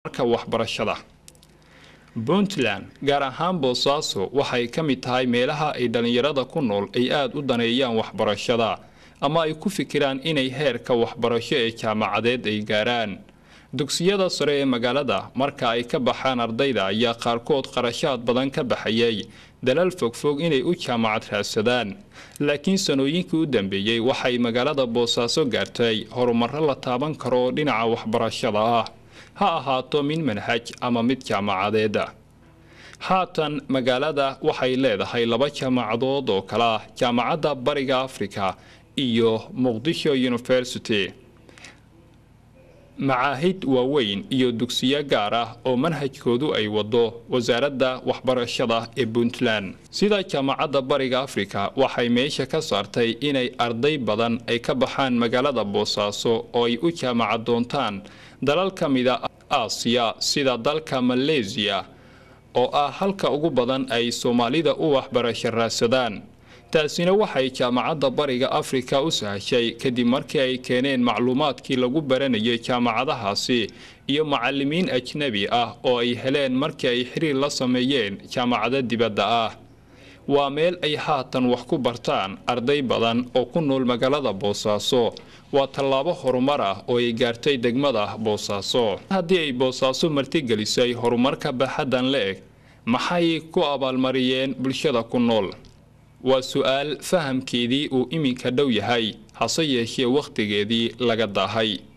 marka waxbarashada puntland gaar ahaan boosaaso waxay ka mid tahay meelaha ay dhallinyarada ku nool ay aada u daneeyaan waxbarashada ama ay ku fikiraan inay heerka waxbarasho ee jaamacadeed ay gaaraan dugsiyada sare ee magaalada marka ay ka baxaan ardayda ayaa qaarkood qarashaad badan ka baxayay dalal fogfog inay u jaamacad raadsadaan laakiin sanooyinkii u dambeeyey waxay magaalada boosaaso gaartay horumaro la taaban karo oo dhinaca waxbarashada ah ha ahaato mid manhaj ama mid jaamacadeeda haatan magaalada waxay leedahay laba jaamacadood oo kale ah jaamacadda bariga africa iyo muqdisho university macaahid waaweyn iyo dugsiyo gaar ah oo manhajkoodu ay wado wasaaradda waxbarashada ee puntland sida jaamacadda bariga africa waxay meesha ka saartay inay arday badan ay ka baxaan magaalada boosaaso oo ay u jaamacad doontaan dalal ka mida aasiya sida dalka maleesiya oo ah halka ugu badan ay soomaalida u waxbarasho raadsadaan taasina waxay jaamacadda bariga afrika u sahashay kadib markii ay keeneen macluumaadkii lagu baranayay jaamacadahaasi iyo macalimiin ajnebi ah oo ay heleen markii ay xiriir la sameeyeen jaamacado dibadda ah waa meel ay haatan wax ku bartaan arday badan oo ku nool magaalada boosaaso waa tallaabo horumar ah oo ay gaartay degmada boosaaso haddii ay boosaaso martigelisay horumarka baaxaddan la eg maxay ku abaalmariyeen bulshada ku nool waa su-aal fahamkeedii uu iminka dhow yahay hase yeeshee wakhtigeedii laga daahay